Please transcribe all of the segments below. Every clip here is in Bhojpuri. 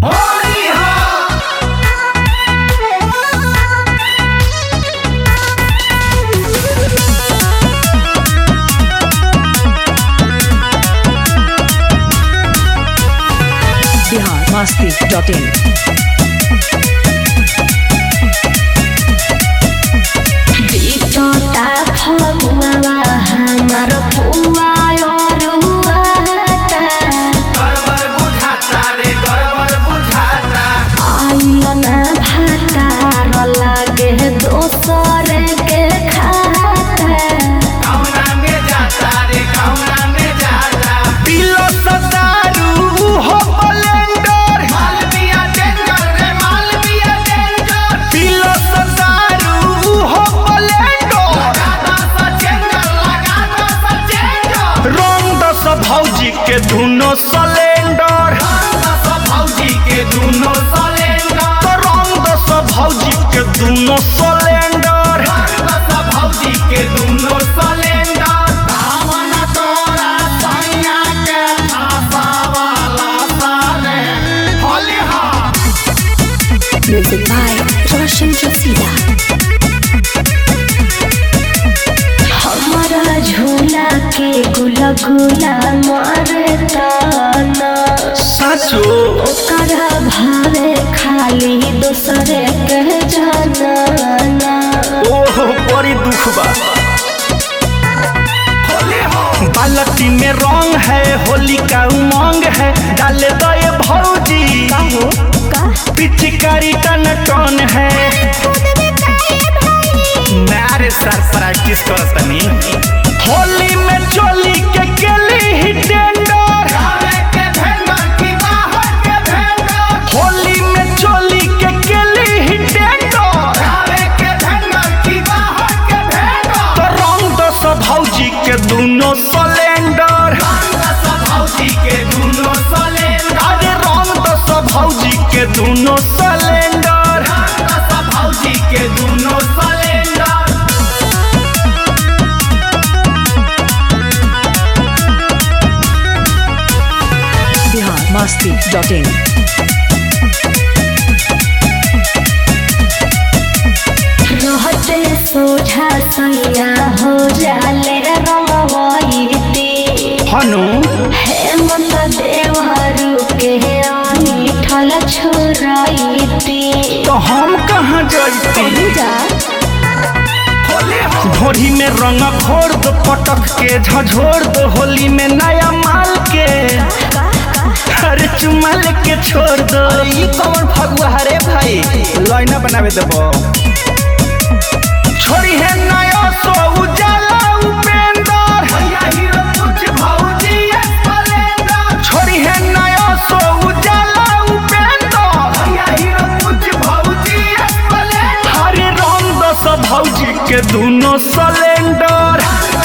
masti.in. बिचोटा फगुआ हमार फुआ रुआता आइलना भातार लागे दोसर के खाता पिलो सदारू हो ब्लेंडर पिलो सदारू हो ब्लेंडर रंग दस भौजी के दुनो सिलेंडर तो रंग दस भौजी के दुनो cylinder Music by Roshan Jasida हमारा झूला के गुला गुला मारे ताना साचो ओकरा भावे खाली दूसरे के जाना ओह बड़ी दुख बा बालटी में रंग है होली का उमंग है डाले दो ये भौजी पिचकारी टन टन है नारे सर प्रैक्टिस करो तनी होली में चोली के केली ही टेंडर होली में चोली के केली ही टेंडर तो रंग दस भौजी के दुनो सिलेंडर अरे रंग दस भौजी के दुनो सिलेंडर Bihar masti.in. रहते सोझा सैया हो जाले रंगवैती हनु हेमंत देवहरू के ठल छोराइती तो हम कहाँ जैती भोरी में रंग घोर दो पटक के झझोर दो होली में नया माल के अरे चुमाल के छोड़ दो ई कौन फगुआ हरे भाई लाइना बनावे देबो छोड़ी है नया सो उजाला उपेंदर छोड़ी है नया सो उजाला उपेंदर हरे रंग दस भौजी के दुनो सिलेंडर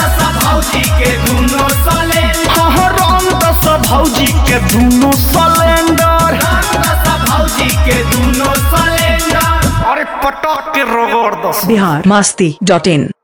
हाँ रंग दस भौजी के दुनो सिलेंडर अरे पटक के रगड़ दस Bihar masti.in.